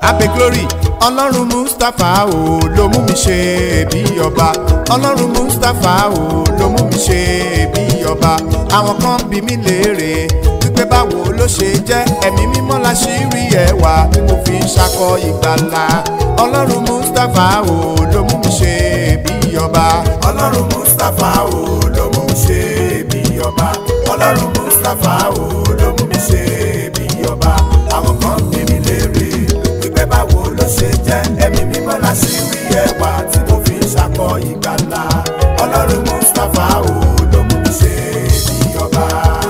abe glory ọlọ́run mustapha o ló mú mi ṣe bí ọba ọlọ́run mustapha o ló mú mi ṣe bí ọba àwọn kan bí mi léèrè wípé báwo ló ṣe jẹ́ ẹ̀mí mímọ́ la ṣì rí ẹwà tí mo fi ń ṣakọ ìgbàlà ọlọ́run mustapha o ló mú mi ṣe bí ọba ọlọ́run mustapha o ló mú mi ṣe bí ọba ọlọ́run mustapha o ló mú mi ṣe bí ọba àwọn kan bí mi léèrè wípé báwo ló ṣe jẹ́ ẹ̀mí mímọ́ la ṣì rí ẹwà tí mo fi ń ṣakọ ìgbàlà ọlọ́run mustapha o ló mú mi ṣe bí ọba.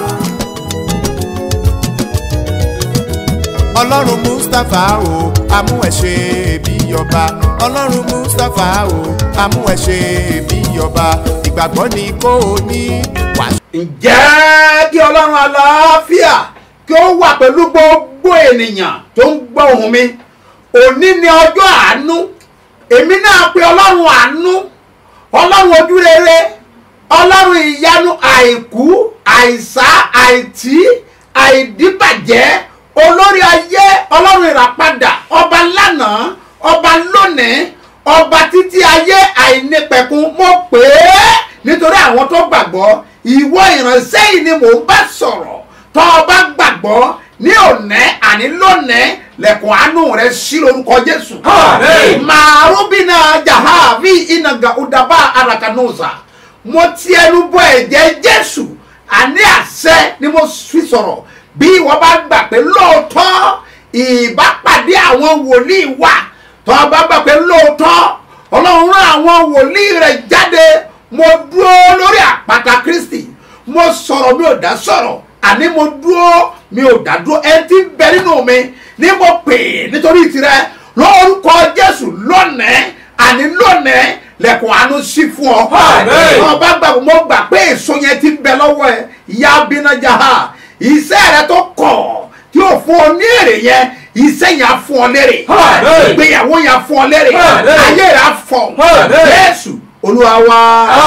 ọlọ́run mustapha o amú ẹ ṣe bí ọba ọlọ́run mustapha o amú ẹ ṣe bí ọba ìgbàgbọ́ ni kò ní wàá ǹjẹ́ kí ọlọ́run àlàáfíà kí ó wà pẹ̀lú gbogbo ènìyàn tó ń gbọ́ ohùn mi òní ni ọjọ́ àánú èmi náà pe ọlọ́run àánú ọlọ́run ojúrere ọlọ́run ìyanu àìkú àìsá àìtí àìdíbàjẹ́ olórí ayé ọlọ́run ìràpadà ọba lánàá ọba lónìí ọba títí ayé àìnípẹ̀kun mo pè é nítorí àwọn tó gbàgbọ́ ìwọ ìránṣẹ́ yìí ni mò ń bá sọ̀rọ̀ tó o bá gbàgbọ́ ní òní àní lónìí lẹ̀kùn àánú rẹ̀ sí lórúkọ jésù. Àmín. màrúbínà jahavi ìnàgà udaba arakanusa mo ti ẹnu bọ ẹ̀jẹ̀ jésù àní àṣẹ ni mo fi sọ̀rọ̀ bí ìwọ bá gbà pé lóòótọ́ ìbápàdé àwọn wòlíì wà tó o bá gbà pé lóòótọ́ ọlọ́run rán àwọn wòlíì rẹ̀ jáde mo dúró lórí àpáta kristi mo sọ̀rọ̀ mi ò dá sọ̀rọ̀ àní mo dúró mi ò dá dúró ẹni tí ń bẹ nínú mi ní mo pè é nítorí tirẹ̀ lórúkọ jésù lónìí àní lónìí lẹ̀kùn àánú sí fún ọ. Àmín. ọba gbà mo gbà pé èso yẹn ti ń bẹ lọ́wọ́ ẹ ìyá bínájà ha iṣẹ́ rẹ tó kọ̀ tí ó fún ọ ní èrè yẹn iṣẹ́ yẹn á fún ọ lérè Àmín. ìgbéyàwó yẹn á fún ọ lérè Àmín. ayé rẹ á fọ Àmín. jésù olúwa wa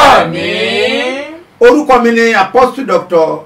Àmín. orúkọ mi ni apostle doctor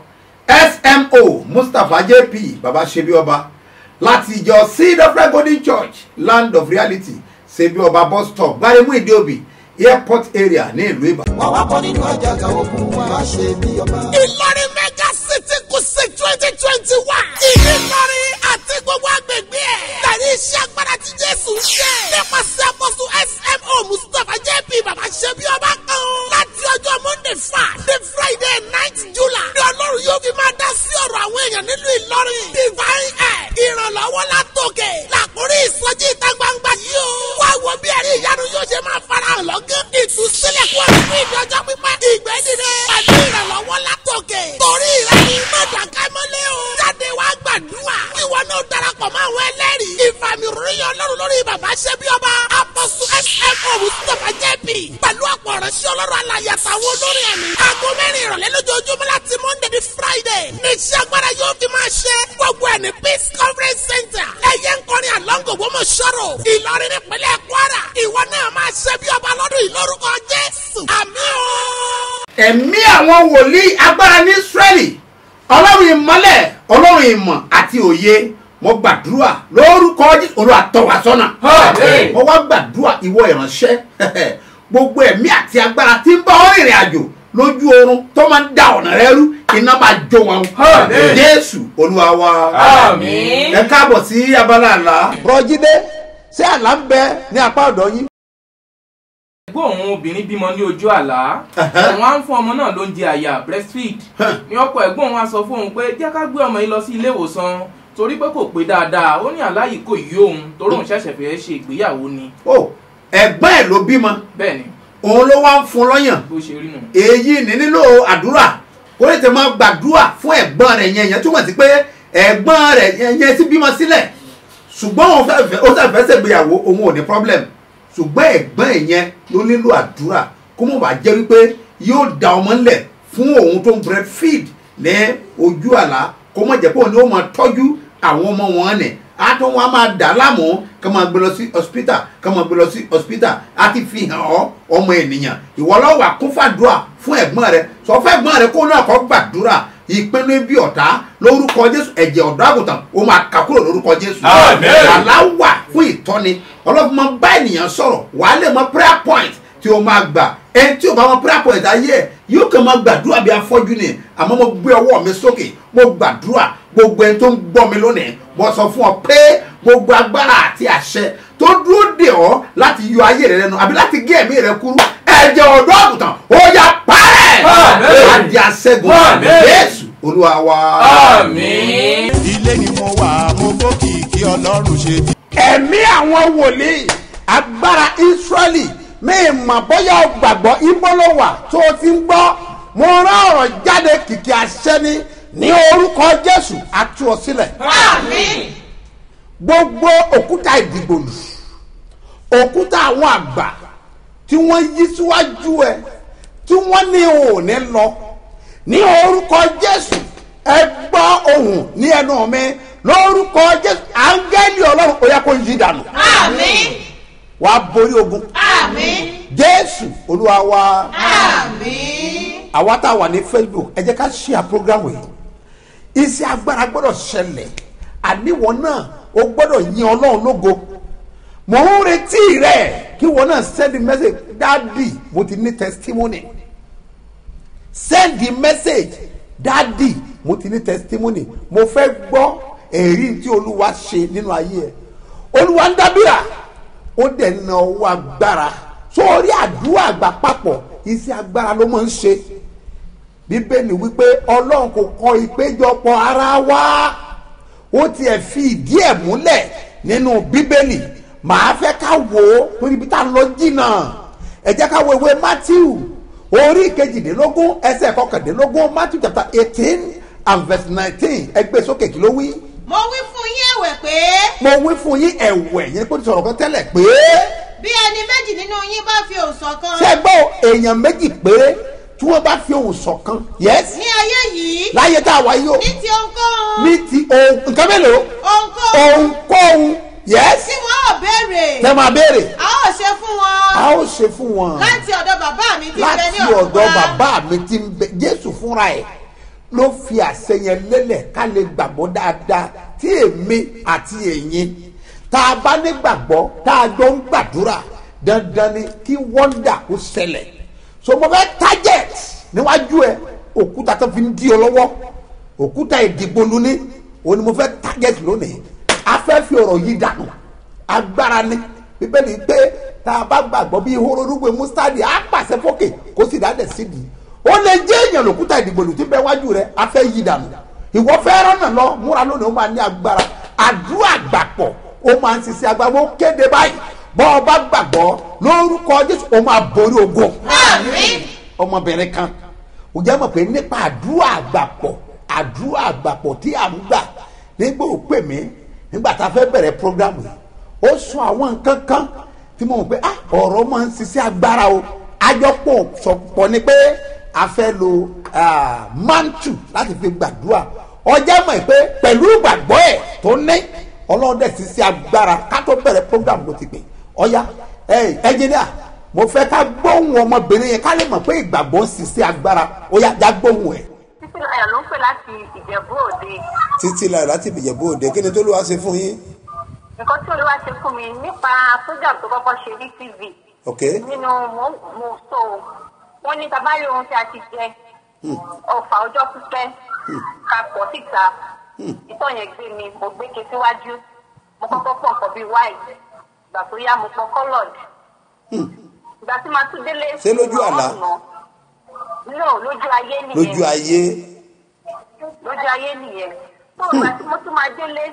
smo mustapha jp baba sebi ọba láti ìjọ seed of God golden church land of reality sebi ọba bus stop gbaremu ìdíòbí airport area ní ìlú ìbàdàn. wọ́n wá bọ́ nínú àjàgà ogun wa má ṣe bí ọba. Ìlọrin mega city kùsì twenty twenty one. Ìlọrin àti gbogbo agbègbè ẹ̀. Tẹ̀lé iṣẹ́ agbára tí Jésù ń ṣe. Nípasẹ̀ àkóso SMO Mustapha JP Bàbá Ṣẹ́bí Ọba kan. Láti ọjọ́ Monday five the Friday ninth July. Ní Ọlọ́run yóò fi máa dá sí ọ̀rọ̀ àwọn èèyàn nílùú Ìlọrin. Divine Air ìrànlọ́wọ́ látòkè. Làkúrí ìsọjí ìta gbangba yìí o. Wá wo bí ẹ̀rí ìyanu yóò ṣe máa farahàn lọ́gán. Ìtúsílẹ̀ kú ọdún fún ìdọ́jọ́ pípẹ́. Ìgbẹ́ dìde. Pẹ̀lú ìrànlọ́wọ́ látòkè. Torí rẹ̀ ni mọ̀dàká mọ́lẹ̀ o. Jáde wá gbàdúrà. Ìwọ náà darapọ̀ mọ́ àwọn ẹlẹ́rìí. Ìfàmì ròyìn ọlọ́run lórí bàbá ṣẹ́bí ọba. Apọ̀sù SMO Mustapha JP. Pẹ̀lú ọ̀pọ̀ ìránṣẹ́ ọlọ́run alàyè àtàwọn olórí ẹ̀mí. Aago mẹ́rin ìrọ̀lẹ́ lójoojúmọ́ láti Monday di Friday. Ní iṣẹ́ agbára yóò fi máa ṣe. Gbogbo ẹ̀ ní Peace Conference Center. Ẹyẹ ń kọrin àlọ́ngò gbọ́mọ̀ ṣọ́rọ̀. Ìlọrin nípínlẹ̀ Kwara. Ìwọ náà máa ṣe bí ọba lọ́dún yìí lórúkọ Jésù. Àmín o ẹ̀mí àwọn wòlíì agbára ní israẹli ọlọ́run ìmọ́lẹ̀ ọlọ́run ìmọ̀ àti òye mo gbàdúrà lórúkọ Jésù olúwa tọ́ wa sọ́nà Àmín. mo wá gbàdúrà ìwọ ìránṣẹ́ gbogbo ẹ̀mí àti agbára tí ń bá ọ rìnrìn àjò lójú oorun tó máa ń da ọ̀nà rẹ rú iná máa jó wọn Àmín. jésù olúwa wa Àmín. ẹ káàbọ̀ sí abala àlá bùrọ̀jídé ṣé àlá ń bẹ ní apá ọ̀dọ̀ yín. ẹgbẹ́ òun obìnrin bímọ ní ojú àlá Ẹ̀hẹ́. òun á ń fún ọmọ náà lóúnjẹ àyà breastfeed Hàn. ní ọ̀pọ̀ ẹ̀gbọ́n òun á sọ fún òun pé jẹ́ ká gbé ọmọ yìí lọ sí ilé ìwòsàn torí pé kò pé dáadáa ó ní àlá yìí kò yí òun torí òun ṣẹ̀ṣẹ̀ fẹ́ ṣe ìgbéyàwó ni o ẹ̀gbọ́n ẹ̀ ló bímọ bẹ́ẹ̀ ni òun ló wá ń fún lọ́yàn bó ṣe rí nù. èyí ní nílò àdúrà kó lè tẹ máa gbàdúrà fún ẹ̀gbọ́n rẹ̀ yẹn yẹn túmọ̀ sí pé ẹ̀gbọ́n rẹ̀ yẹn yẹn ti bímọ sílẹ̀ ṣùgbọ́n òun fẹ́ fẹ́ ó fẹ́ fẹ́ ṣègbéyàwó òun ò ní problem ṣùgbọ́n ẹ̀gbọ́n ẹ̀ yẹn ló nílò àdúrà kó mọ̀ bá jẹ́ wípé yóò da ọmọ ńlẹ̀ fún òun tó ń breastfeed ní ojú àlá kó mọ̀ jẹ́ pé òun ni ó máa tọ́jú àwọn ọmọ wọn nì á tún wọn á máa dà á láàmú ká máa gbé lọ sí hospital ká máa gbé lọ sí hospital á ti fi hàn ọ́ ọmọ ènìyàn ìwọ lọ́wọ́ àkún fàdúrà fún ẹ̀gbọ́n rẹ sọ fún ẹ̀gbọ́n rẹ kó náà kọ́ gbàdúrà ìpinnu ibi ọ̀tá lórúkọ jésù ẹ̀jẹ̀ ọ̀dọ́ àgùntàn ó máa kà kúrò lórúkọ jésù Àmín. àlá wà fún ìtọ́ni ọlọ́run máa ń bá ènìyàn sọ̀rọ̀ wàá lè mọ prayer point tí o máa gbà ẹni tí o bá mọ prayer point ayé ẹ yóò kàn máa gbàdúrà bí afọ́jú ni àmọ́ mo gbé ọwọ́ mi sókè mo gbàdúrà gbogbo ẹni tó ń gbọ́ mi lónìí mo sọ fún ọ pé gbogbo agbára àti àṣẹ tó dúró dè ọ́ láti yọ ayé rẹ lẹ́nu àbí láti gé ẹ̀mí rẹ kúrú ẹ̀jẹ̀ ọ̀dọ́ àgùntàn ó yá parẹ́ Àmín. àdì àṣẹ́gun Àmín. Jésù olúwa wa. àmín. ilé ni mo wà mo gbókìkí ọlọ́run ṣe bí. ẹ̀mí àwọn wòlíì agbára israẹli mi mà bóyá o gbàgbọ́ ibo ló wà tó o ti ń gbọ́ mo rán ọ̀rọ̀ jáde kìkì àṣẹ ni ní orúkọ jésù àtú ọ sílẹ̀ gbogbo òkúta ìdìgbòlù òkúta àwọn àgbà tí wọ́n yí síwájú ẹ tí wọ́n ní òní lọ ní orúkọ jésù ẹ gbọ́ ohùn ní ẹnu mi lórúkọ jésù áńgẹ́lì ọlọ́run ó yẹ kó yí dànù Àmín. wàá borí ogun Àmín. jésù olúwa wa Àmín. àwa tá a wà ní facebook ẹ jẹ́ ká ṣíà programu yìí iṣẹ́ agbára gbọ́dọ̀ ṣẹlẹ̀ àníwọ̀ náà o gbọ́dọ̀ yin ọlọ́run lógo mò ń retí rẹ̀ kí wọn náà send message dadi mo ti ní testimony send the message dadi mo ti ní testimony mo fẹ́ gbọ́ èrí tí olúwa ṣe nínú ayé ẹ̀ olúwa ń dábìrà ó dẹ̀ na owó agbára sórí àdúrà àgbà papọ̀ iṣẹ́ agbára ló máa ń ṣe bíbélì wípé ọlọ́run kò kọ ìpéjọpọ̀ ara wa ó tiẹ̀ fi ìdí ẹ̀ múlẹ̀ nínú bíbélì màá fẹ́ ká wò ó torí bí tá a lọ jìnnà ẹ jẹ́ ká wo ìwé matthew orí kejìdínlógún ẹsẹ̀ kọkàndínlógún matthew chapter eighteen and verse nineteen ẹgbẹ́ sókè kí ló wí Mo wí fún yín ẹ̀wẹ̀ pé mo wí fún yín ẹ̀wẹ̀ yẹn kó ti sọ̀rọ̀ kan tẹ́lẹ̀ pé bí ẹni méjì nínú yín bá fi òòsàn kan ṣé ẹ gbọ́ èèyàn méjì péré tí wọ́n bá fi ohùn ṣọ̀kan yẹ́sì ní ayé yìí láyé tá a wá yìí o ní ti ohunkóhun ní ti ohun nǹkan mélòó ohunkóhun ohunkóhun yẹ́sì tí wọ́n ò béèrè tẹ́ máa béèrè a ó ṣe fún wọn a ó ṣe fún wọn láti ọ̀dọ̀ bàbá mi tí ń bẹ láti ní ọ̀run ọ̀dọ̀ wá. bàbá mi ti ń bẹ jésù fúnra ẹ̀ ló fi àṣẹ yẹn lélẹ̀ ká lè gbàgbọ́ dáadáa tí èmi àti ẹ̀yin tá a bá ní gbàgbọ́ tá a jọ ń gbàdúrà dandan ni kí wọ́ndà kó ṣẹlẹ̀ so mo fẹ́ target níwájú ẹ òkúta tó fi ń di ọ lọ́wọ́ òkúta ìdìgbòlu ní òun ni mo fẹ́ target lónìí a fẹ́ fi ọ̀rọ̀ yìí dànù agbára ni bíbélì pé tá a bá gbàgbọ́ bí ihoro rúgbìn mustadi á pàṣẹ fókè kó sì dáadẹ̀ sídìí ó lè jẹ́ èèyàn lòkúta ìdìgbòlù tí bẹ́ẹ̀ wájú rẹ̀ a fẹ́ yí dànù ìwọ fẹ́ rọ́nà lọ múra lónìí ó máa ní agbára àdúrà gbàpọ̀ ó máa ń ṣiṣẹ́ agbára ó kéde báyìí bọ́ ọ bá gbàgbọ́ lórúkọ jésù ó máa borí ogun Àmín. ọmọbìnrin kan ò jẹ́ mọ̀ pé nípa àdúrà àgbàpọ̀ àdúrà àgbàpọ̀ tí à ń gbà nígbà ó pè mí nígbà tá a fẹ́ bẹ̀rẹ̀ programu yìí ó sọ àwọn nǹkan kan tí mo mọ̀ pé ah ọ̀rọ̀ máa ń ṣiṣẹ́ agbára o àjọpọ̀ sọ̀pọ̀ ni pé a fẹ́ lo ah, mantu láti fi gbàdúrà ọjà mọ̀ pé pẹ̀lú ìgbàgbọ́ ẹ̀ tó ní ọlọ́run dẹ̀ ṣiṣẹ́ agbára ká tó bẹ̀rẹ̀ programu ló ti pè ọ̀ya ẹ̀ ẹnjìníà mo fẹ́ ká gbóhùn ọmọbìnrin yẹn ká lè mọ̀ pé ìgbàgbọ́ ń ṣiṣẹ́ agbára ó yá já gbóhùn ẹ̀. títí láyọ̀ ló ń pè láti ìjẹ̀bú òde títí láyọ̀ láti ìbìjẹ̀bú òde kí ni tó ló wá ṣe fún yín. nǹkan tí olúwa ṣe fún mi nípa program tó kọ́kọ́ ṣe ní tv ok nínú mo mo so wọ́n ní tabari ohun tí a ti jẹ ọ̀fà ọjọ́ pípẹ́ ká pọ̀ síta ìtọ́ yẹn gbé mi mo gbé ke síwájú mo kọ́kọ́ pọ̀ nǹkan bíi white ìgbà tó yá mo pọ̀ coloured ìgbà tí màá tún délé Ṣé lójú àlá? no lójú ayé nìyẹn lójú ayé lójú ayé nìyẹn tó ìgbà tí mo tún máa délé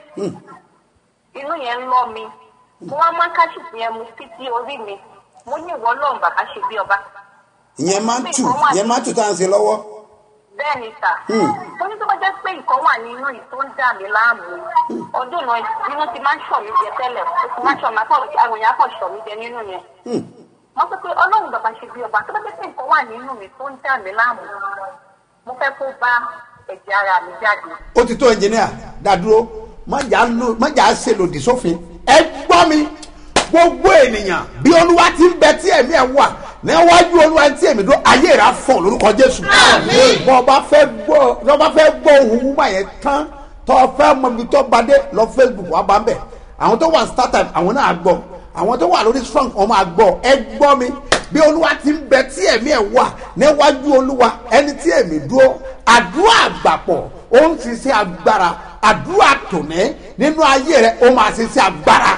inú yẹn ń lọ mi mo wá máa káṣíìpù yẹn mu títí orí mi mo ní ìwọ lọ́run bàbá ṣe bí ọba ìyẹn máa ń tù ìyẹn máa ń tù tá à ń ṣe lọ́wọ́. bẹ́ẹ̀ ni sà mo ní tó bá jẹ́ pé nǹkan wà nínú yìí tó ń dà mí láàmú ọdún náà inú ti máa ń ṣọ̀ mí jẹ tẹ́lẹ̀ ó ti máa ń ṣọ̀ mí akọ̀ àwọn èèyàn akọ̀ ṣọ̀ mí jẹ nínú yẹn wọ́n sọ pé ọlọ́run bàbá ṣe bí ọba tó bá jẹ́ pé nǹkan wà nínú mi tó ń dà mí láàmú mo fẹ́ kó bá ẹ̀jẹ̀ ara mi jáde ó ti tó ẹnjìníà dádúró má jà á ṣe lòdì sófin ẹ gbọ́ mi gbogbo ènìyàn bí olúwa ti ń bẹ tí ẹ̀mí ẹ̀ wà níwájú olúwa tí èmi dúró ayé rà fọ lórúkọ jésù bọ́ ọba fẹ́ gbọ́ bọ́ ọba fẹ́ gbọ́ ohun wúwa yẹn tán tọ́ ọ fẹ́ mọ ibi tó bá dé lọ facebook wà bá ń bẹ̀ àwọn tó wà startime àwọn náà gbọ́ àwọn tó wà lórí strong wọn máa gbọ́ ẹ gbọ́ mi bí olúwa ti ń bẹ tí ẹ̀mí ẹ̀ wà níwájú olúwa ẹni tí èmi dúró àdúrà àgbàpọ̀ ó ń ṣiṣẹ́ agbára àdúrà tòní nínú ayé rẹ ó máa ṣiṣẹ́ agbára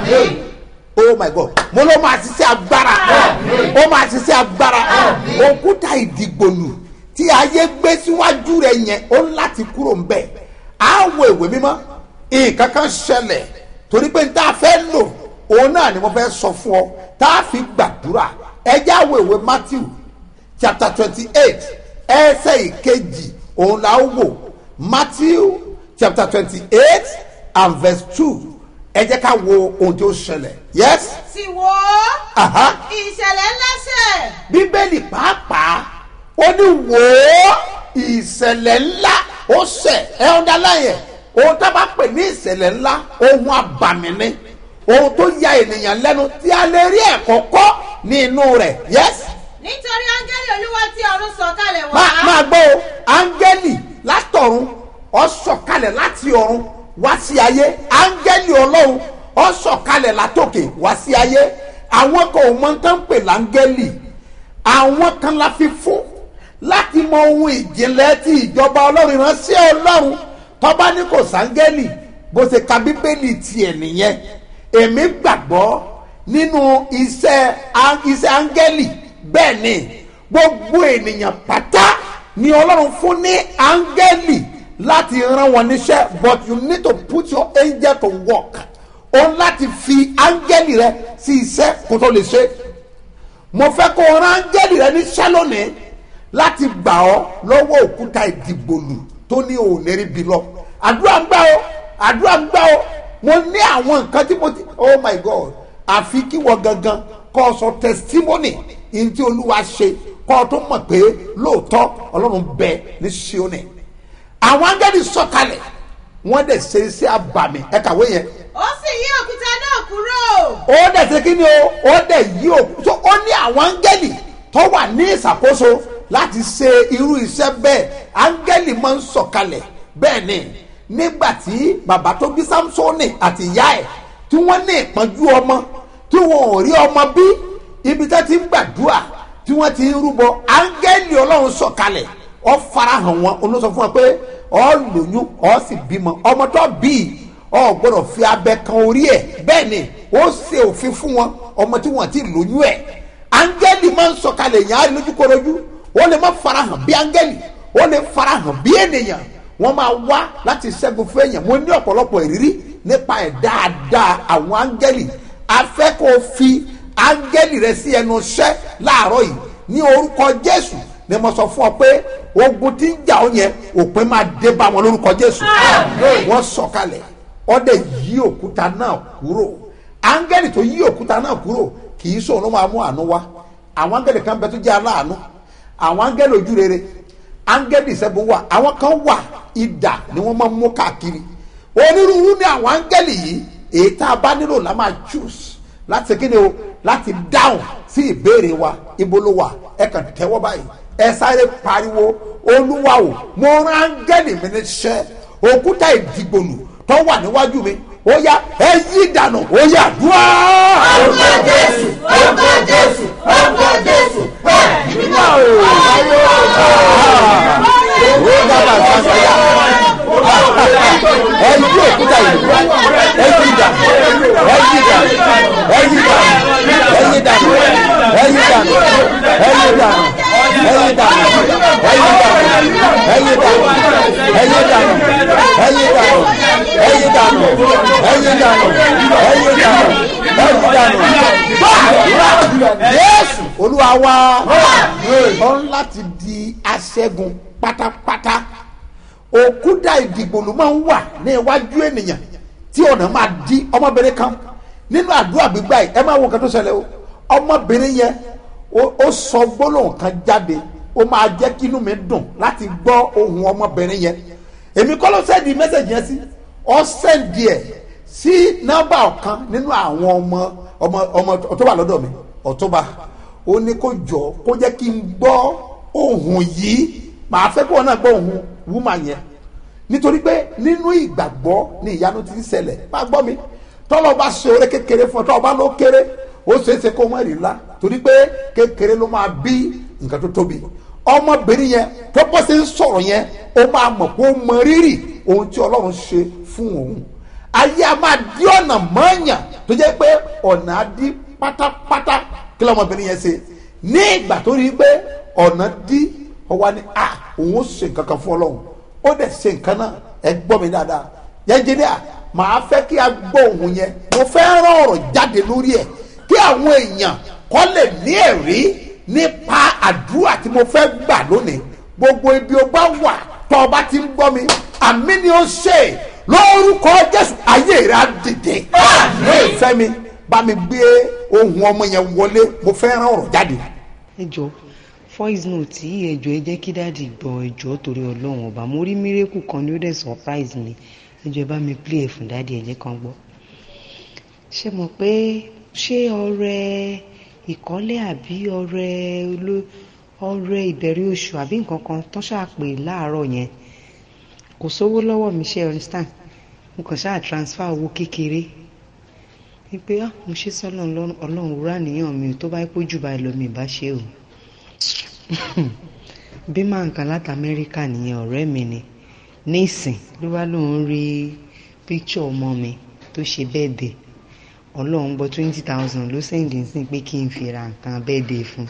oh my god mo ló máa ṣiṣẹ́ agbára ó máa ṣiṣẹ́ agbára òkúta ìdìgbòlù tí ayé gbé síwájú rẹ yẹn ó ń láti kúrò ń bẹ̀ á wo ìwé mímọ́ nǹkan kan ṣẹlẹ̀ torí pé tá a fẹ́ lò òun náà ni mo fẹ́ sọ fún ọ tá a fi gbàdúrà ẹjẹ́ àwọ̀ ìwé matthew chapter twenty eight ẹsẹ̀ ìkejì òun là ń wò matthew chapter twenty eight and verse two ẹ jẹ́ ká wo ohun tí ó ṣẹlẹ̀ yes sì wò ó aha ìṣẹ̀lẹ̀ ńlá ṣẹ̀ bíbélì pàápàá ó ní wò ó ìṣẹ̀lẹ̀ ńlá ó ṣẹ̀ ẹ ọ̀dà láyẹ̀ ohun tá a bá pè ní ìṣẹ̀lẹ̀ ńlá ohun abàmì ni ohun tó ya ènìyàn lẹ́nu tí a lè rí ẹ̀kọ́ kọ́ ní inú rẹ̀ yes nítorí áńgẹ́lì olúwa tí ọ̀run sọ̀kalẹ̀ wá máa máa gbọ́ o áńgẹ́lì látọ̀run ó sọ̀kalẹ̀ láti ọ̀run wá sí ayé áńgẹ́lì ọlọ́run ó sọ̀kalẹ̀ látòkè wá sí ayé àwọn kan ò mọ tán pè láńgẹ́lì àwọn kan la fi fún láti mọ ohun ìjìnlẹ̀ tí ìjọba ọlọ́run ìránṣẹ́ ọlọ́run tọ́ba ní kò sáńgẹ́lì bó ṣe ka bíbélì tiẹ̀ nìyẹn èmi gbàgbọ́ nínú iṣẹ́ á- iṣẹ́ áńgẹ́lì bẹ́ẹ̀ ni gbogbo ènìyàn pátá ni ọlọ́run fún ní áńgẹ́lì láti rán wọn níṣẹ́ but you need to put your angel to work o láti fi áńgẹ́lì rẹ sí iṣẹ́ kó tó lè ṣe mo fẹ́ kó o rán áńgẹ́lì rẹ níṣẹ́ lónìí láti gbà ọ́ lọ́wọ́ òkúta ìdìgbòlù tó ní òní bí lọ àdúrà ń gbà ọ́ àdúrà ń gbà ọ́ mo ní àwọn nǹkan tí mo ti oh my god àfi kí wọ́n gangan kọ́ ọ sọ testimony ní tí olúwa ṣe kọ́ ọ tó mọ̀ pé lóòótọ́ ọlọ́run bẹ ní ṣíọ́nì àwọn áńgẹ́lì sọ̀kalẹ̀ wọ́n dẹ̀ ṣe iṣẹ́ àbàmì ẹ kàwé yẹn ó sì yí òkúta náà kúrò ó dẹ̀ ṣe kí ni o ó dẹ̀ yí òkú so ó ní àwọn áńgẹ́lì tó wà ní ìṣàkóso láti ṣe irú iṣẹ́ bẹ́ẹ̀ áńgẹ́lì máa ń sọ̀kalẹ̀ bẹ́ẹ̀ ni nígbà tí bàbá tó bí samsoni àti ìyá ẹ̀ tí wọ́n ní ìpọ́njú ọmọ tí wọn ò rí ọmọ bí ibi tẹ́ ti ń gbàdúrà tí wọ́n ti ń rúbọ áńgẹ́lì ọlọ́run sọ̀kalẹ̀ ọ farahàn wọn olóṣọ fún wọn pé ọ lóyún ọ sì bímọ ọmọ tó bí ọ gbọ́dọ̀ fi abẹ kan orí ẹ̀ bẹ́ẹ̀ ni ó ṣe òfin fún wọn ọmọ tí wọ́n ti lóyún ẹ̀ áńgẹ́lì máa ń sọ̀kalẹ̀ yẹn á rí lójúkorojú ó lè má farahàn bí áńgẹ́lì ó lè farahàn bí ènìyàn wọ́n máa wá láti ṣẹ́gun fún èèyàn mo ní ọ̀pọ̀lọpọ̀ ìrírí nípa ẹ̀ dáadáa àwọn áńgẹ́lì afẹ́ kó o fi áńgẹ́lì rẹ sí ẹnu iṣẹ́ láàárọ̀ yìí ní orúkọ jésù ni mo sọ fún ọ pé ogun tí ń jà ọ yẹn òpin máa dé bá wọn lórúkọ jésù wọ́n sọ̀kalẹ̀ ọdẹ yí òkúta náà kúrò áńgẹ́lì tó yí òkúta náà kúrò kì í sòun ló máa mú àánú wá àwọn áńgẹ́lì kan bẹ tó jẹ́ aláàánú àwọn áńgẹ́lì ojú rere áńgẹ́lì ìṣẹ́gun wà àwọn kan wà idà ni wọ́n máa ń mú káàkiri onírúurú ni àwọn áńgẹ́lì yìí èyí tá a bá nílò la máa choose láti kí ni o láti dáhùn sí ìbéèrè wa ibo ló wà ẹ kàn tẹ́wọ́ báyìí ẹ sáré pariwo olúwa o mo rán áńgẹ́lì mi níṣẹ́ òkúta ìdìgbòlù tó wà níwájú mi ó yá ẹ yí dànù ó yá dúró. Orúkọ Jésù, orúkọ Jésù, orúkọ Jésù, ẹ̀mí náà o. ó dábàá sàṣàyà ẹ yí òkúta yìí ẹ yí dànù ẹ yí dànù ẹ yí dànù ẹ yí dànù ẹ yí dànù ẹ yí dànù ẹ yí dànù ẹ yí dànù ẹ yí dànù ẹ yí dànù ẹ yí dànù ẹ yí dànù ẹ yí dànù ẹ yí dànù ẹ yí dànù báàdúrà yéésù olúwa wa ọ láti di aṣẹ́gun pátápátá òkúta ìdìgbòlù máa ń wà ní iwájú ènìyàn tí ọ̀nà máa di ọmọbìnrin kan nínú àdúrà gbígbà yìí ẹ máa wo nǹkan tó ṣẹlẹ̀ o ọmọbìnrin yẹn ó- ó sọ gbólóhùn kan jáde ó máa jẹ́ kí inú mi dùn láti gbọ́ ohun ọmọbìnrin yẹn èmi kọ́ ló sẹ́ndì mẹ́sẹ̀gì yẹn sí ọ sẹ́ndì ẹ̀ sí nọ́mbà ọ̀kan nínú àwọn ọmọ ọmọ ọmọ tó wà lọ́dọ̀ mi ọ̀túnba ó ní kó jọ kó jẹ́ kí n gbọ́ ohun yìí màá fẹ́ kí wọn náà gbọ́ ohun wúmà yẹn nítorí pé nínú ìgbàgbọ́ ni ìyanu ti ń ṣẹlẹ̀ má gbọ́ mi tọ́lọ́ bá ṣe oore kékeré fún ọ tọ́lọ́ bá ló kéré ó ṣeé ṣe kó wọ́n rí ńlá torí pé kékeré ló máa bí nǹkan tó tóbi ọmọbìnrin yẹn tó bọ́ sí ń sọ̀rọ̀ yẹn ó máa mọ̀ pé ó mọ rírì ohun tí ọlọ́run ṣe fún òun ayé a máa dí ọ̀nà mọ́ọ̀yàn tó jẹ́ pé ọ̀nà á dí pátápátá kí lọ́mọbìnrin yẹn ṣe ní ìgbà tó rí i pé ọ̀nà dí ọwọ́ ni a òun ó ṣe nǹkan kan fún ọlọ́run ó dẹ̀ ṣe nǹkan náà ẹ gbọ́ mi dáadáa yẹnjẹ́díà màá fẹ́ kí a gbọ́ òun yẹn mo fẹ́ rán ọ̀rọ̀ jáde lórí ẹ̀ kí àwọn èèyàn kọ́ lè ní ẹ̀rí nípa àdúrà tí mo fẹ́ gbà lónìí gbogbo ibi o bá wà tọ́ ọ bá ti ń gbọ́ mi àmì ni ó ṣe lórúkọ jésù ayé rẹ̀ á dìde ìfẹ́ mi bá mi gbé ohun ọmọ yẹn wọlé mo fẹ́ rán ọ̀rọ̀ jáde. ẹ jọ voice note yìí ẹ jọ ẹ jẹ́ kí dáàdi gbọ́ ẹ jọ torí ọlọ́run ọba mo rí mírèkù kan ní ó dẹ̀ surprise mi ẹ jọ ẹ bá mi play ẹ̀ fún dáàdi ẹ jẹ́ kan gbọ́. ṣé mo pé ṣé ọrẹ ìkọ́lé àbí ọrẹ oló ọrẹ ìbẹ̀rẹ̀ oṣù àbí nǹkan kan tán ṣàpè láàárọ̀ yẹn kò sówó lọ́wọ́ mi ṣe understand mo kàn ṣáà transfer owó kékeré wípé ah mo ṣe sọ́nà ọlọ́run wúrà níyàn mi ò tó bá pójú báyìí lọ mi ì bá ṣe o bí máa ń kan láti amẹ́ríkà nìyẹn ọ̀rẹ́ mi ni nísìn ló wá lóun rí píkṣọ̀ ọmọ mi tó ṣe bẹ́ẹ̀dẹ̀ ọlọ́run gbọ́ twenty thousand ló sẹ́ǹdì sí pé kí n fi ra nǹkan bẹ́ẹ̀dẹ̀ fún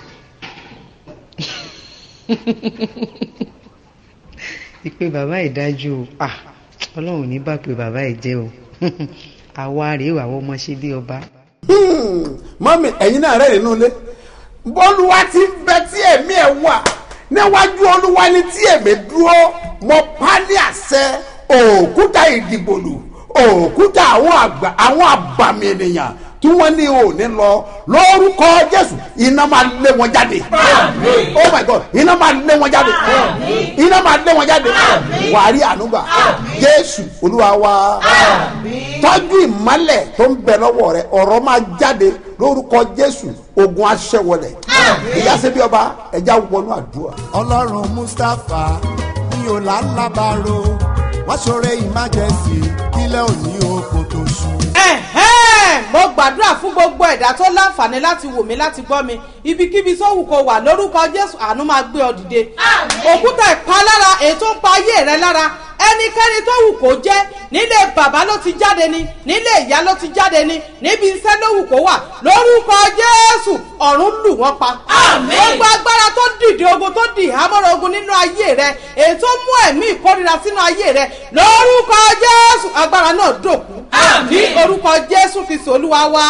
ìpè bàbá ìdájú o ah ọlọ́run ò ní bá pé bàbá ẹ̀ jẹ́ o àwa rèé wà wọ́n mọ ṣe bí ọba. mọ́mí ẹ̀yin náà rẹ̀ nínú ilé bọ́lúwa ti ń bẹ tí ẹ̀mí ẹ̀ wà níwájú olúwa ni tí èmi dúró mọ pálí àṣẹ òkúta ìdìbòlù òkúta àwọn àgbà àwọn àbàmì ènìyàn tí wọ́n ní òní lọ lórúkọ jésù iná máa lé wọn jáde oh my god iná máa lé wọn jáde iná máa lé wọn jáde wàá rí ànúgbà jésù olúwa wa tọ́jú ìmọ́lẹ̀ tó ń bẹ lọ́wọ́ rẹ ọ̀rọ̀ máa jáde lórúkọ jésù ogun aṣẹ́wọlẹ̀ ìyá sẹ́bí ọba ẹja wọnú àdúrà. ọlọ́run mustapha ní ọ̀làlábàárò wá ṣoore ìmájẹsì kílẹ̀ òní oko tó ṣú. ẹ̀hẹ́n mo gbàdúrà fún gbogbo ẹ̀dá tó láǹfààní láti wò mí láti gbọ́ mi ibikíbi tó wù kó wà lórúkọ jésù àánú máa gbé ọ dìde òkúta ìpalára èyí tó ń pa ayé rẹ lára ẹnikẹ́ni tó wù kó jẹ́ nílé bàbá ló ti jáde ni nílé ìyá ló ti jáde ni níbi iṣẹ́ ló wù kó wà lórúkọ jésù ọ̀run lù wọ́n pa. gbogbo agbára tó dìde ogun tó dì hámọ́ra ogun nínú ayé rẹ èyí tó mú ẹ̀mí ìkórira sínú ayé rẹ lórúkọ jésù agbára náà dòkú. ní orúkọ jésù fi sòlúwa wá.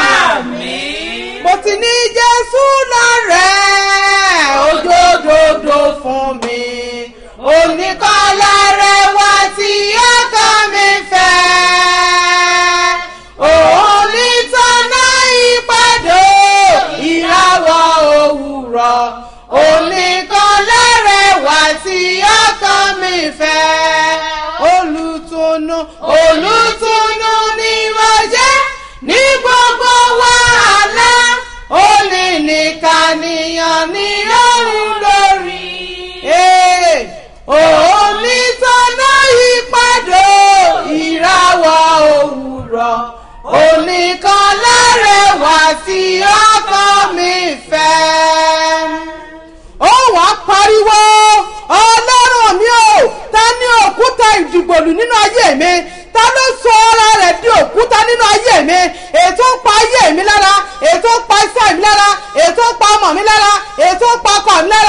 mo ti ní jésù lọ́rẹ̀ẹ́ ojoojoojo fún mi oníkọ́lá rẹ̀ wá tí ọkọ mi fẹ́. òun ní tọ́nà ìpàdé ìràwọ̀ òwúrọ̀ oníkọ́lá rẹ̀ wá tí ọkọ mi fẹ́. olùtùnú olùtùnú ni mo jẹ́ ní gbogbo wàhálà ó ní nìkan níyàn ní òun lórí. Hey! onítọ́nà ìpàdé ìràwọ̀ òwúrọ̀ oníkan lárẹ̀wá tí ọkọ mi fẹ́. ó wàá pariwo ọlọ́run mi ò ta ní òkúta ìdìgbòlù nínú ayé mi ta ló sọ ara rẹ̀ di òkúta nínú ayé mi ètò ń pa ayé mi lára ètò ń pa iṣẹ́ mi lára ètò ń pa ọmọ mi lára ètò ń pa ọkọ mi lára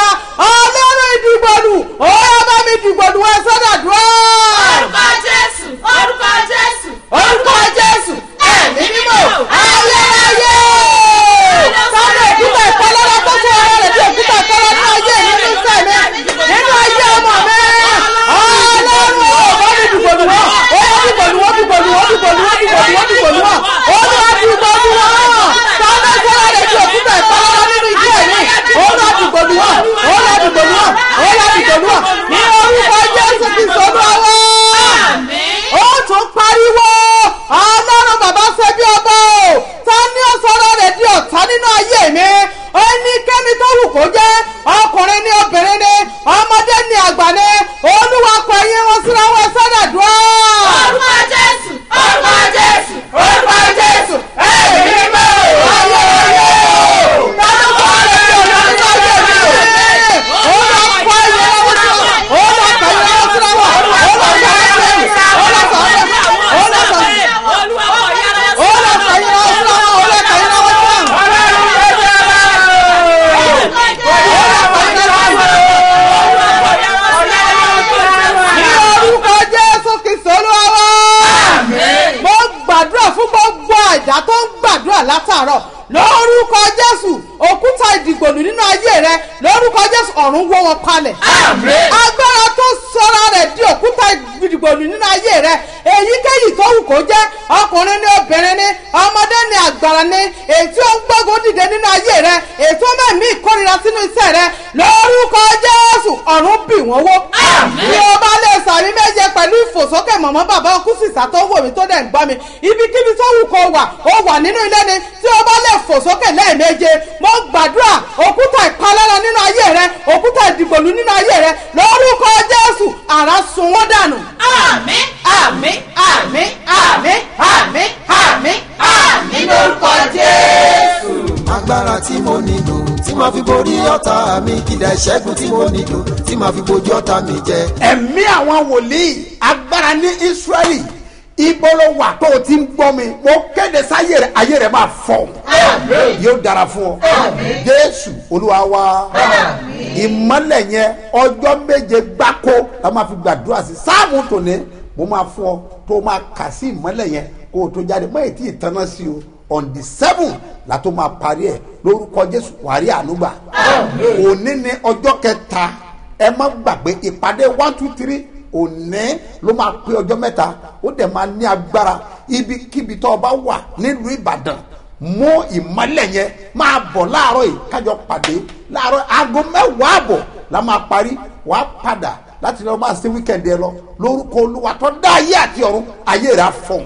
láàárọ̀ lórúkọ jésù òkúta ìdìgbòlù nínú ayé rẹ lórúkọ jésù ọ̀run wó wọn palẹ̀. agbára tó sọra rẹ̀ di òkúta ìdìgbòlù nínú ayé rẹ èyíkéyìí tó wù kó jẹ́ ọkùnrin ní obìnrin ní ọmọdé ní àgbàrá ní ètí ó ń gbógun dìde nínú ayé rẹ ètí ó mẹ́mí ìkórira sínú iṣẹ́ rẹ lórúkọ jésù ọ̀run bì wọ́n wó. bí o bá lè sàmì méje pẹ̀lú ìfòsókè mọ̀mọ́ bàbá ọkùsìsà tó wò mí tó dẹ̀ ń gbọ́ mi ibikíbi tó wù kó wà ó wà nínú ilé ni tí o bá lè fòsókè lẹ́ẹ̀méje mo gbàdúrà òkúta ìpalára nínú ayé rẹ òkúta ìdìgbòlù nínú ayé rẹ lórúkọ jésù àrà sun wọ́n dànù. àmín àmín àmín àmín àmín àmín àmín lórúkọ jésù. agbára tí mo nílò tí màá fi borí ọ̀tá mi kìdá ìṣẹ́gun tí mo nílò tí màá fi bojú ọ̀tá mi jẹ. ẹ̀mí àwọn wòlíì agbára ní israẹli ibo ló wà tó o ti ń gbọ́ mi mo kéde sáyé rẹ ayé rẹ máa fọ yóò dára fún ọ jésù olúwa wa ìmọ̀lẹ̀ yẹn ọjọ́ méje gbáko la máa fi gbàdúrà sí sáàmù tòní mo máa fún ọ tó o máa kà sí ìmọ̀lẹ̀ yẹn kó o tó jáde mọ́ ètí ìtanná sí o on the seven la tó máa parí ẹ lórúkọ jésù wàrí ànúgbà òní ni ọjọ́ kẹta ẹ má gbàgbé ìpàdé one two three òní ló máa pé ọjọ́ mẹ́ta ó dẹ̀ máa ní agbára ibikíbi tó o bá wà nílùú ìbàdàn mú ìmọ̀lẹ̀ yẹn máa bọ̀ láàárọ̀ yìí kájọ pàdé láàárọ̀ aago mẹ́wàá àbọ̀ la máa parí wàá padà láti lọ máa ṣe wíkẹ̀ndì ẹ lọ lórúkọ olúwa tó dá ayé àti ọ̀run ayé rẹ̀ á fọ̀n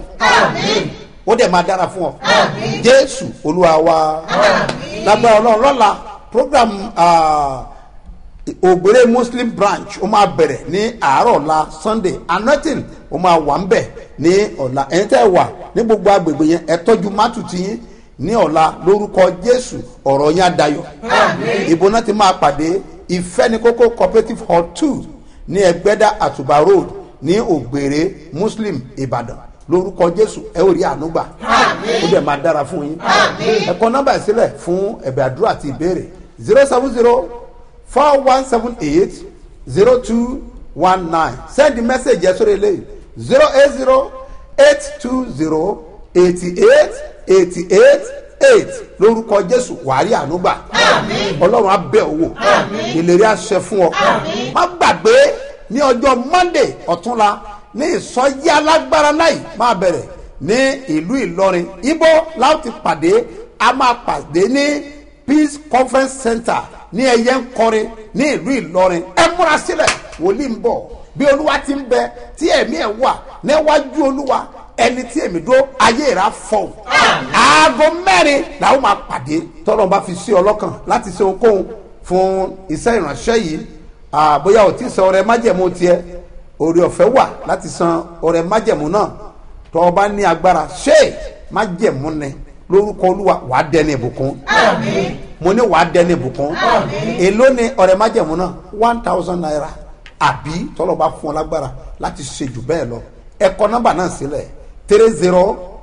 ó dẹ̀ máa dára fún ọ jésù olúwa wa lágbára ọlọ́run lọ́la program. Uh, ògbéré muslim branch ó máa bẹ̀rẹ̀ ní àárọ̀ ọ̀la sunday anointing ó máa wà ń bẹ̀ ní ọ̀la ẹ̀yin tẹ́ wà ní gbogbo agbègbè yẹn ẹ tọ́jú mátù tí yín ní ọ̀la lórúkọ jésù ọ̀rọ̀ yẹn adayọ̀ ìbò náà ti máa pàdé ìfẹ́nikókó cooperative hall two ní ẹgbẹ́dá àtùbà road ní ògbéré muslim ìbàdàn lórúkọ jésù ẹ ò rí ànúgbà ó dẹ̀ máa dára fún yín ẹ kọ nọ́mbà ìsílẹ̀ fún ẹ̀bẹ̀ àdúrà àti ìbéèrè zero seven zero four one seven eight zero two one nine send the message yẹn sórí eléyìí zero eight zero eight two zero eighty eight eighty eight eight lórúkọ jésù wàárí ànúgbà ọlọ́run abẹ́ owó ìlérí àṣẹ fún ọ má gbàgbé ní ọjọ́ monday ọ̀túnla ní ìsọjí alágbára náà máa bẹ̀rẹ̀ ní ìlú ìlọrin ibo láti pàdé a máa pàdé ní peace conference center ní ẹyẹ ń kọrin ní ìlú ìlọrin ẹ múra sílẹ̀ wòlíì ń bọ̀ bí olúwa ti ń bẹ tí ẹ̀mí ẹ̀ wà níwájú olúwa ẹni tí èmi dó ayé ìrà fọ̀ aago mẹ́rin làwọn máa pàdé tọ́lọ́ bá fi sí ọlọ́kàn láti ṣe ohunkóhun fún iṣẹ́ ìránṣẹ́ yìí bóyá ò tí ì san ọrẹ májẹ̀mú tiẹ̀ orí ọ̀fẹ́ wà láti san ọrẹ májẹ̀mú náà tọ́ ọ bá ní agbára ṣé májẹ̀mú ni lórúkọ olúwa wàá dẹni ìbùkún mo ní wàá dẹni ìbùkún èló ni ọ̀rẹ́ májẹ̀mú náà one thousand naira àbí tọ́lọ̀ bá fún ọ lágbára láti ṣe jù bẹ́ẹ̀ lọ ẹ̀kọ́ nọ́mbà náà sílẹ̀ three zero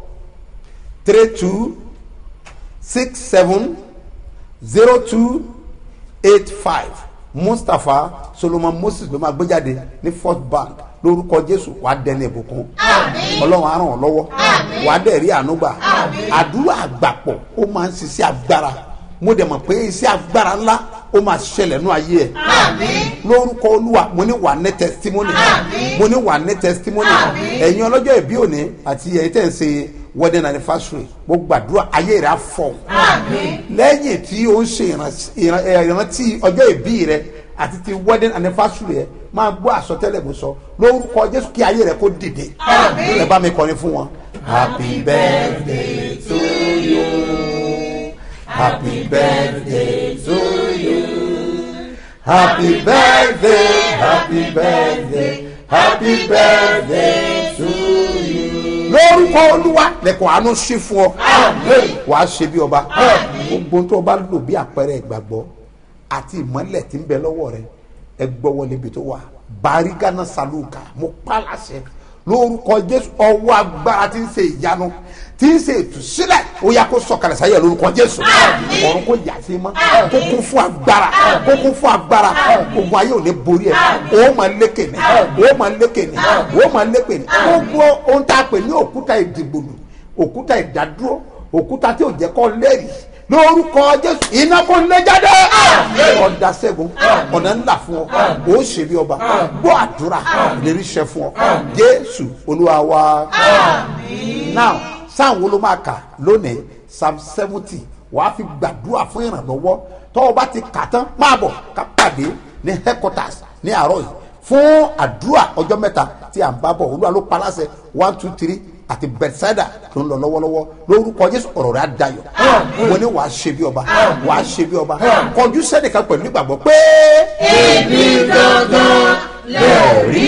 three two six seven zero two eight five mustapha solomon moses ló máa gbé jáde ní first bank lórúkọ jésù wàá dẹni ìbùkún ọlọ́run á ràn ọ́ lọ́wọ́ wàá dẹ̀ rí ànúgbà àdúrà àgbàpọ̀ ó máa ń ṣiṣẹ́ agbára mo dẹ̀ mọ̀ pé iṣẹ́ agbára ńlá ó máa ṣẹlẹ̀ nú ayé ẹ̀ lórúkọ olúwa mo ní wà ní testimony mo ní wà ní testimony ẹ̀yin ọlọ́jọ́ ìbí òní àti ẹ̀yin tẹ̀ ń ṣe wedding anniversary mo gbàdúrà ayé rẹ̀ á fọ̀ lẹ́yìn tí ó ń ṣe ìrántí ọjọ́ ìbí rẹ̀ àti ti wedding anniversary ẹ̀ máa gbọ́ àsọtẹ́lẹ̀ mo sọ lórúkọ jésù kí ayé rẹ̀ kó dìde ẹ bá mi kọrin fún wọn. happy birthday to you happy birthday to you happy birthday happy birthday happy birthday to you. lórúkọ olúwa lẹkọọ àánú sí fún ọ wàá ṣe bí ọba gbogbo tó o bá lò bí àpẹẹrẹ ìgbàgbọ́ àti ìmọ̀lẹ̀ tí ń bẹ lọ́wọ́ rẹ ẹ gbọ́wọ́ lébi tó wà barigana saluka mo pa láṣẹ lórúkọ jésù ọwọ́ agbára tí ń ṣe ìyanu tí ń ṣe ìtúsílẹ̀ ó yà kó sọ̀kalẹ̀ sáyẹ̀ lórúkọ jésù ọ̀run kò yà sí mọ́ kó kún fún agbára kó kún fún agbára ogun ayé ò ní borí ẹ̀ ó máa lékè ní ó máa lékè ní ó máa lékè ní gbogbo ohun tá a pè ní òkúta ìdìgbòlù òkúta ìdádúró òkúta tí ò jẹ́ kọ́ lẹ́rìí lórúkọ jésù iná kò lè jáde ọ̀dà sẹ́gun ọ̀nà ńlá fún ọ ó ṣe bí ọba gbọ́ àdúrà ìlérí ṣẹ fún ọ jésù olúwa wa now sáwọn wo ló máa kà lónìí psalm seventy wàá fi gbàdúrà fún ìrànlọ́wọ́ tọ́ ọ bá ti kà tán máa bọ̀ ká pàdé ní headquarters ní àárọ̀ yìí fún àdúrà ọjọ́ mẹ́ta tí à ń bá bọ̀ olúwa ló pa láṣẹ one two three àti bethsaida tó ń lọ lọ́wọ́lọ́wọ́ lórúkọ jésù ọ̀rọ̀ rẹ̀ á dayọ̀ mo ní wàá ṣe bí ọba wàá ṣe bí ọba kọjú sẹ́nìkan pẹ̀lú ìgbàgbọ́ pé. èmi gangan lè rí